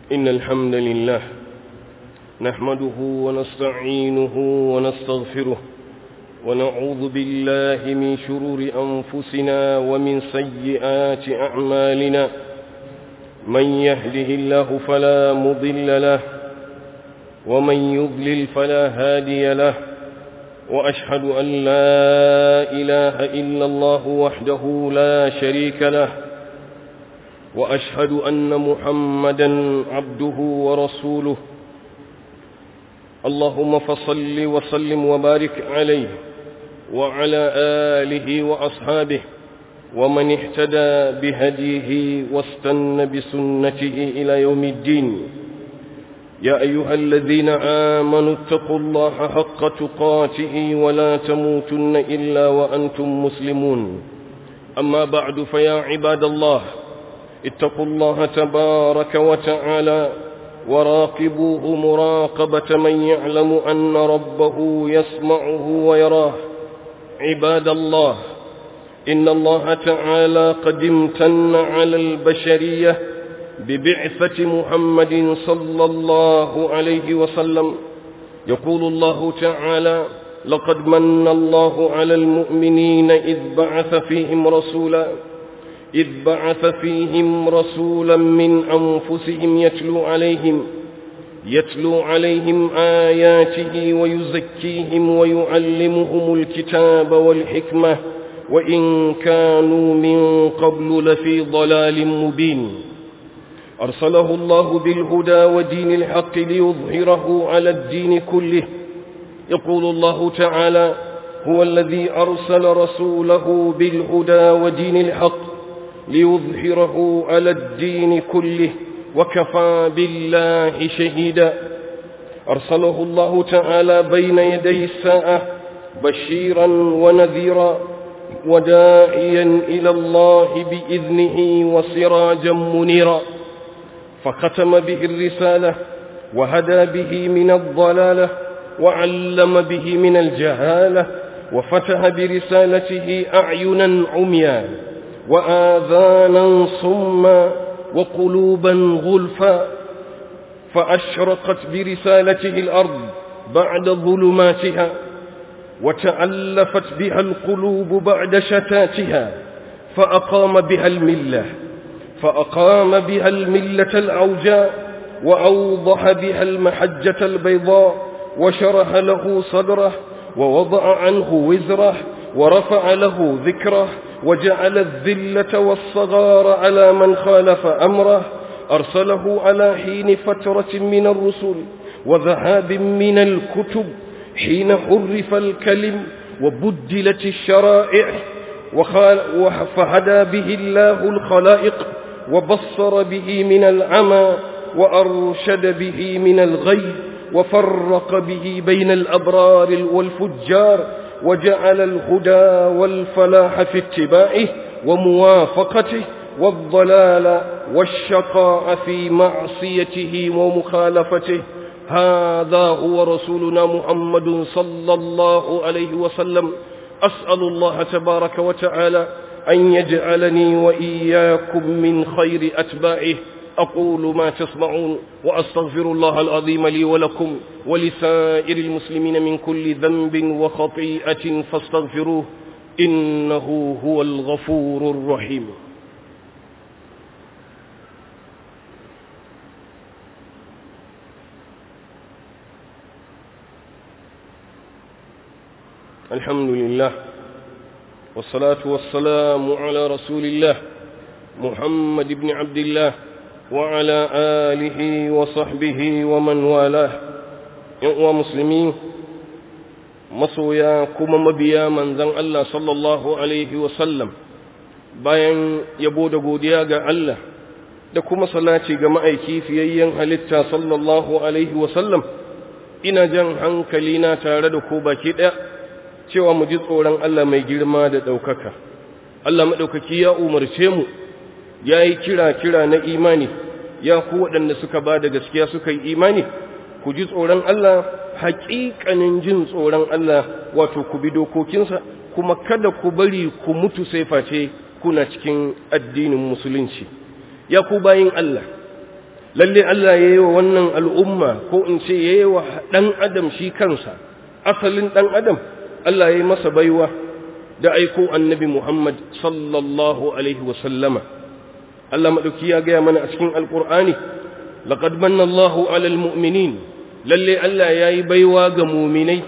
إن الحمد لله نحمده ونستعينه ونستغفره ونعوذ بالله من شرور أنفسنا ومن سيئات أعمالنا من يهده الله فلا مضل له ومن يضلل فلا هادي له وأشهد أن لا إله إلا الله وحده لا شريك له وأشهد أن محمدا عبده ورسوله اللهم فصل وسلم وبارك عليه وعلى آله وأصحابه ومن اهتدى بهديه واستن بسنته إلى يوم الدين يا أيها الذين آمنوا اتقوا الله حق تقاته ولا تموتن إلا وأنتم مسلمون أما بعد فيا عباد الله اتقوا الله تبارك وتعالى وراقبوه مراقبة من يعلم أن ربه يسمعه ويراه عباد الله إن الله تعالى قد امتن على البشرية ببعثة محمد صلى الله عليه وسلم يقول الله تعالى لقد من الله على المؤمنين إذ بعث فيهم رسولا إذ بعث فيهم رسولا من أنفسهم يتلو عليهم يتلو عليهم آياته ويزكيهم ويعلمهم الكتاب والحكمة وإن كانوا من قبل لفي ضلال مبين أرسله الله بالهدى ودين الحق ليظهره على الدين كله يقول الله تعالى هو الذي أرسل رسوله بالهدى ودين الحق ليظهره على الدين كله وكفى بالله شهيدا أرسله الله تعالى بين يدي الساعة بشيرا ونذيرا وداعيا إلى الله بإذنه وسراجا منيرا فختم به الرسالة وهدى به من الضلالة وعلم به من الجهالة وفتح برسالته أعينا عميا وآذانا صما وقلوبا غلفا فأشرقت برسالته الأرض بعد ظلماتها وتألفت بها القلوب بعد شتاتها فأقام بها الملة فأقام بها الملة العوجاء وأوضح بها المحجة البيضاء وشرح له صدره ووضع عنه وزره ورفع له ذكره وجعل الذلة والصغار على من خالف أمره أرسله على حين فترة من الرسل وذهاب من الكتب حين حرف الكلم وبدلت الشرائع فهدى به الله الخلائق وبصر به من العمى وأرشد به من الغي وفرق به بين الأبرار والفجار وجعل الهدى والفلاح في اتباعه وموافقته والضلال والشقاء في معصيته ومخالفته هذا هو رسولنا محمد صلى الله عليه وسلم أسأل الله تبارك وتعالى أن يجعلني وإياكم من خير أتباعه أقول ما تسمعون وأستغفر الله العظيم لي ولكم ولسائر المسلمين من كل ذنب وخطيئة فاستغفروه إنه هو الغفور الرحيم الحمد لله والصلاة والسلام على رسول الله محمد بن عبد الله وعلى آله وصحبه ومن والاه يقوى مسلمين masoya kuma mabiya manzan Allah sallallahu Alaihi wasallam bayan yabo da godiya ga Allah da kuma salati ga ma'aiki fiyayyen halitta sallallahu Alaihi wasallam ina jan hankali na tare da ku baki ɗaya cewa mu ji tsoron Allah mai girma da ɗaukaka Allah maɗaukaki ya umarce mu ya yi kira-kira na imani ya ku waɗanda suka ba da gaskiya suka yi imani ku ji tsoron Allah haƙiƙanin jin tsoron Allah wato ku bi dokokinsa kuma kada ku bari ku mutu sai face kuna cikin addinin musulunci ya ku bayin Allah lalle Allah ya yi wa wannan al'umma ko in ce ya yi wa ɗan adam shi kansa asalin ɗan adam Allah ya yi masa baiwa da aiko annabi Muhammad sallallahu alaihi wasallama Allah maɗauki ya gaya mana a cikin alƙur'ani laƙad manna Allahu alal mu'minin lalle Allah ya yi baiwa ga muminai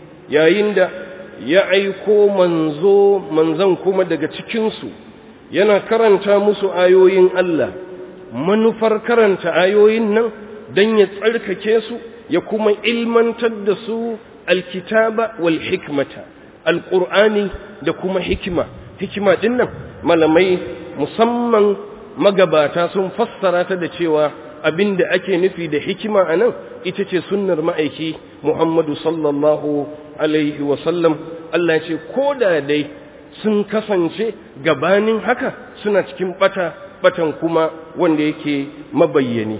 yayin da ya aiko manzo manzan kuma daga cikinsu yana karanta musu ayoyin Allah manufar karanta ayoyin nan don ya tsarkake su ya kuma ilmantar da su alkitaba wal hikmata alƙur'ani da kuma hikima hikima ɗin nan malamai musamman magabata sun fassara ta da cewa abin da ake nufi da hikima a nan ita ce sunnar ma'aiki Muhammadu sallallahu Alaihi wasallam Allah ce ko da dai sun kasance gabanin haka suna cikin bata batan kuma wanda yake mabayyani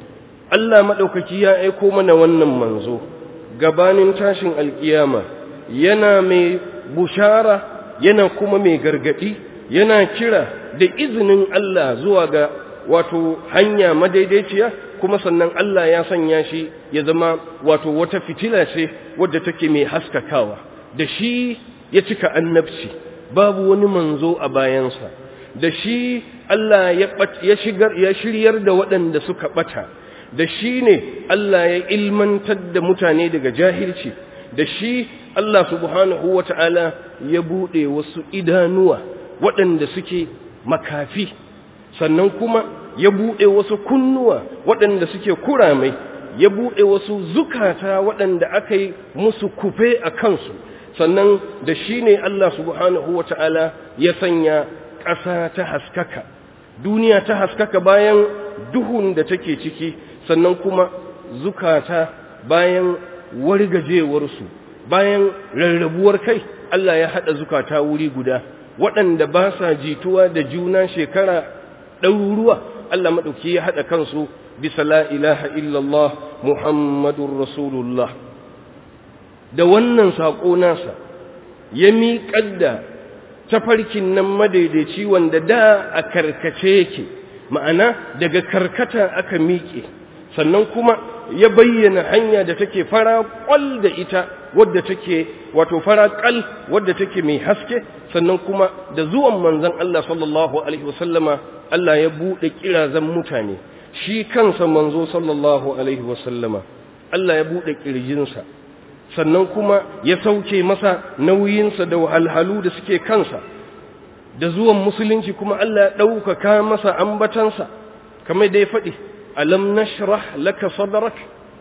Allah maɗaukaki ya aiko mana wannan manzo gabanin tashin alkiyama yana mai bushara yana kuma mai gargadi yana kira da izinin Allah zuwa ga wato hanya madaidaiciya kuma sannan Allah ya sanya shi ya zama wato wata fitila ce wadda take mai haskakawa da shi ya cika annabci babu wani manzo a bayansa da shi Allah ya shigar ya shiryar da waɗanda suka ɓata da shi ne Allah ya ilmantar da mutane daga jahilci da shi Allah subhanahu wata'ala ya buɗe wasu idanuwa waɗanda suke makafi sannan kuma ya buɗe wasu kunnuwa waɗanda suke kuramai ya buɗe wasu zukata waɗanda aka yi musu kufe a kansu sannan da shi ne Allah subhanahu wa ta'ala ya sanya ƙasa ta haskaka duniya ta haskaka bayan duhun da take ciki sannan kuma zukata bayan wargajewarsu bayan rarrabuwar kai Allah ya haɗa zukata wuri guda waɗanda ba sa jituwa da juna shekara ɗaruruwa Allah maɗauki ya haɗa kansu bisa la ilaha illallah Muhammadun Rasulullah da wannan saƙo nasa ya miƙar da tafarkin nan madaidaici wanda da a karkace yake ma'ana daga karkata aka miƙe sannan kuma ya bayyana hanya da take fara ƙwal da ita wadda take wato fara ƙal wadda take mai haske sannan kuma da zuwan manzon Allah sallallahu alaihi wasallama Allah ya buɗe kirazan mutane shi kansa manzo sallallahu alaihi wasallama Allah ya buɗe ƙirjinsa sannan kuma ya sauke masa nauyinsa da wahalhalu da suke kansa da zuwan musulunci kuma Allah ya ɗaukaka masa ambatansa kamar da ya faɗi alam nashrah laka sadrak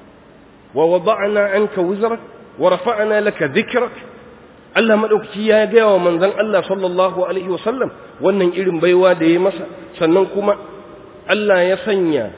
wa wada'na anka wizrak wa rafa'na laka dhikrak Allah madaukaki ya ga wa manzon Allah sallallahu alaihi wasallam wannan irin baiwa da ya masa sannan kuma Allah ya sanya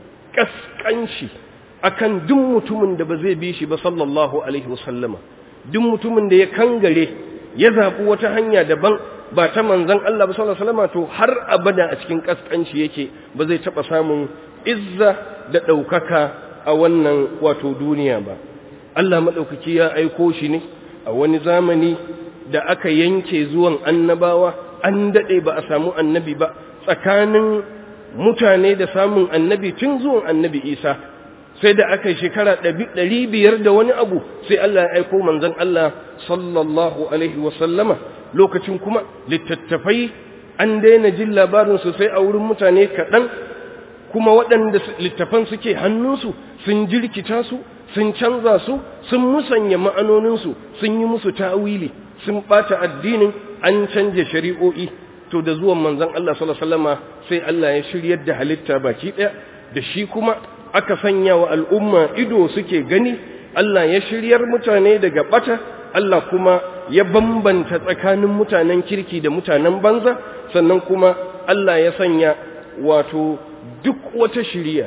kaskanci akan duk mutumin da ba zai bi shi ba sallallahu alaihi wasallama duk mutumin da ya kangare ya zaɓi wata hanya daban ba ta manzon Allah ba sallallahu alaihi wasallama to har abada a cikin kaskanci yake ba zai taɓa samun izza da ɗaukaka a wannan wato duniya ba Allah maɗaukaki ya aiko shi ne a wani zamani da aka yanke zuwan annabawa an daɗe ba a samu annabi ba tsakanin mutane da samun annabi tun zuwan annabi isa sai da aka yi shekara ɗari biyar da wani abu sai Allah ya aiko manzon Allah sallallahu alaihi wasallama lokacin kuma littattafai an daina jin labarinsu sai a wurin mutane kaɗan kuma waɗanda littafan suke hannunsu sun jirkita su sun canza su sun musanya ma'anoninsu sun yi musu ta'wili sun ɓata addinin an canja shari'o'i to da zuwan manzon Allah sallallahu alaihi wasallama sai Allah ya shiryar da halitta baki ɗaya da shi kuma aka sanya wa al'umma ido suke gani Allah ya shiryar mutane daga ɓata Allah kuma ya bambanta tsakanin mutanen kirki da mutanen banza sannan kuma Allah ya sanya wato duk wata shiriya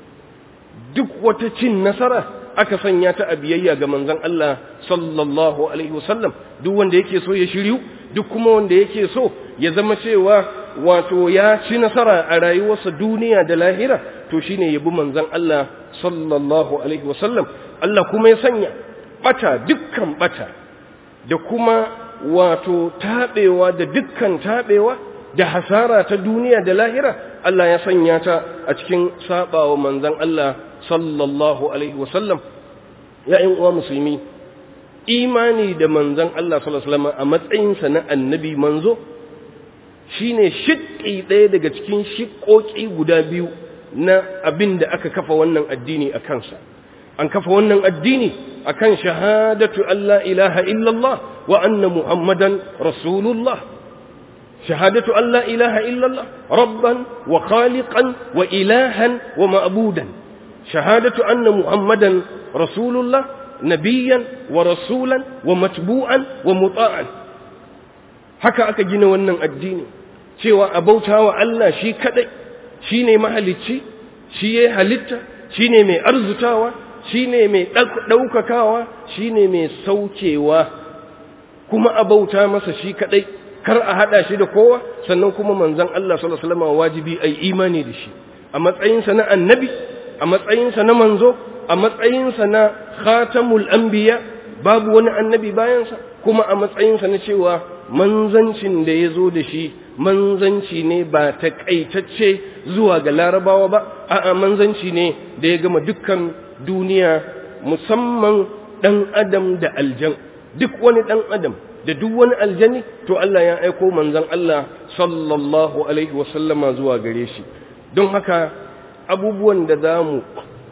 duk wata cin nasara aka sanya ta a biyayya ga manzon Allah sallallahu alaihi wasallam duk wanda yake so ya shiryu duk kuma wanda yake so ya zama cewa wato ya ci nasara a rayuwarsa duniya da lahira to shine yabi manzon Allah sallallahu alaihi wasallam Allah kuma ya sanya bata dukkan bata da kuma wato tabewa da dukkan tabewa da hasara ta duniya da lahira Allah ya sanya ta a cikin sabawa manzon Allah sallallahu alaihi wasallam ya ƴan uwa musulmi imani da manzon Allah sallallahu alaihi wasallam a matsayinsa na annabi manzo shine shiƙi ɗaya daga cikin shiƙoƙi guda biyu na abin da aka kafa wannan addini a kansa an kafa wannan addini akan shahadatu Allah ilaha illallah wa anna muhammadan rasulullah shahadatu Allah ilaha illallah rabban wa khaliqan wa ilahan wa ma'budan shahadatu anna muhammadan rasulullah nabiyan wa rasulan wa matbu'an wa muta'an haka aka gina wannan addini cewa a bautawa Allah shi kadai shine mahalicci shi ya halitta shine mai arzutawa shine mai daukakawa shine mai saukewa kuma a bauta masa shi kadai kar a hada shi da kowa sannan kuma manzon Allah sallallahu alaihi wasallam wajibi ai imani da shi a matsayinsa na annabi a matsayinsa na manzo a matsayinsa na khatamul anbiya babu wani annabi bayansa kuma a matsayinsa na cewa manzancin da ya zo da shi manzanci ne ba taƙaitacce zuwa ga larabawa ba a'a manzanci ne da ya gama dukkan duniya musamman ɗan adam da aljan duk wani ɗan adam da duk wani aljani to Allah ya aiko manzan Allah sallallahu alaihi wasallama zuwa gare shi don haka abubuwan da za mu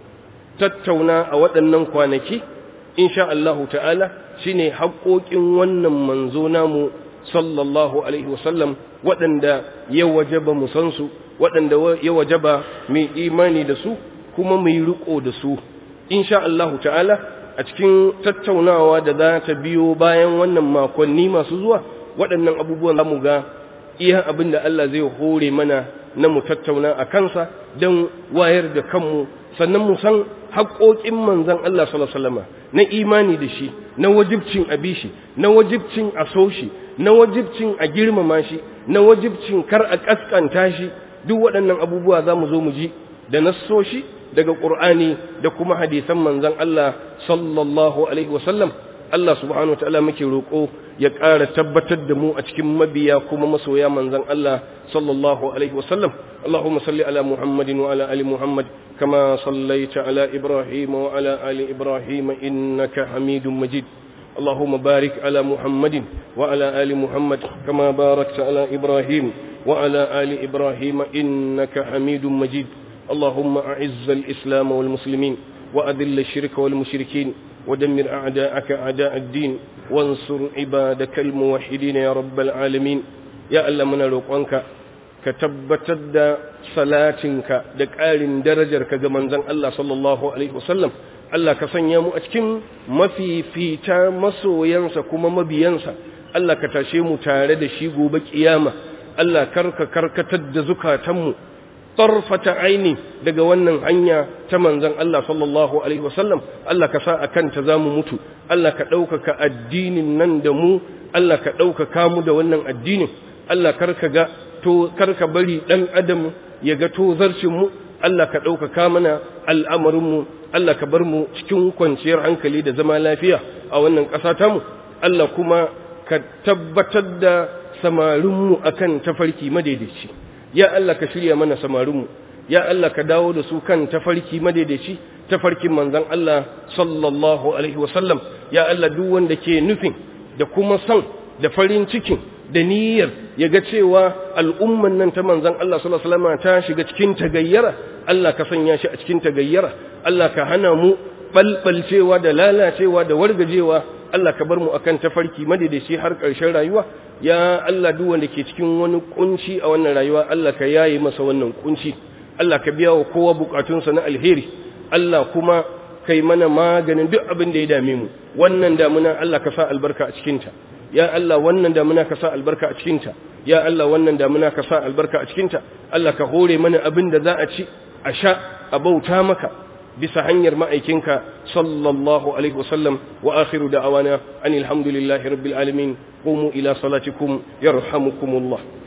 tattauna a waɗannan kwanaki insha Allahu ta'ala shine haƙoƙin wannan manzo namu sallallahu alaihi wasallam waɗanda ya wajaba mu san su waɗanda ya wajaba mai imani da su kuma mai riko da su insha Allahu ta'ala a cikin tattaunawa da za ta biyo bayan wannan makonni masu zuwa waɗannan abubuwan za mu ga iya abin da Allah zai hore mana na mu tattauna a kansa don wayar da kanmu sannan mu san haƙoƙin manzon Allah sallallahu alaihi wasallam na imani da shi na wajibcin abishi na wajibcin a so shi na wajibcin a girmama shi na wajibcin kar a kaskanta shi duk waɗannan abubuwa za mu zo mu ji da nassoshi daga ƙur'ani da kuma hadisan manzon Allah sallallahu alaihi wasallam Allah subhanahu wataala muke roƙo ya ƙara tabbatar da mu a cikin mabiya kuma masoya manzon Allah sallallahu alaihi wasallam Allahumma salli ala Muhammadin wa ala ali Muhammad kama sallaita ala Ibrahim wa ala ali Ibrahim innaka Hamidum Majid اللهم بارك على محمد وعلى آل محمد كما باركت على إبراهيم وعلى آل إبراهيم إنك حميد مجيد اللهم أعز الإسلام والمسلمين وأذل الشرك والمشركين ودمر أعداءك أعداء الدين وانصر عبادك الموحدين يا رب العالمين يا الله من روقانك كتبتد صلاتك دكال درجرك كمن زن الله صلى الله عليه وسلم Allah ka sanya mu a cikin mafifita masoyansa kuma mabiyansa Allah ka tashe mu tare da shi gobe kiyama Allah karka karkatar da zukatanmu tarfata aini daga wannan hanya ta manzon Allah sallallahu alaihi wasallam Allah ka sa akan ta zamu mutu Allah ka ɗaukaka addinin nan da mu Allah ka ɗaukaka mu da wannan addinin Allah karka ga to karka bari dan adam ya ga tozarcin mu Allah ka ɗaukaka mana al'amarinmu Allah ka bar mu cikin kwanciyar hankali da zama lafiya a wannan ƙasa tamu Allah kuma ka tabbatar da samarinmu akan tafarki madaidaici ya Allah ka shirya mana samarinmu ya Allah ka dawo da su kan tafarki madaidaici tafarkin manzon Allah sallallahu alaihi wasallam ya Allah duk wanda ke nufin da kuma son da farin cikin da niyyar ya ga cewa al'umman nan ta manzan Allah sallallahu Alaihi wasallam ta shiga cikin tagayyara Allah ka sanya shi a cikin tagayyara Allah ka hana mu balbalcewa da lalacewa da wargajewa Allah ka bar mu akan tafarki madaidaci har ƙarshen rayuwa ya Allah duk wanda ke cikin wani kunci a wannan rayuwa Allah ka yaye masa wannan kunci Allah ka biya wa kowa bukatunsa na alheri Allah kuma kai mana maganin duk abin da ya dame mu wannan damuna Allah ka sa albarka a cikinta ya Allah wannan damuna ka sa albarka a cikinta ya Allah wannan damuna ka sa albarka a cikinta Allah ka hore mana abin da za a ci a sha a bauta maka bisa hanyar ma'aikinka sallallahu alaihi wasallam wa akhiru da'awana anil hamdulillahi rabbil alamin qumu ila salatikum yarhamukumullah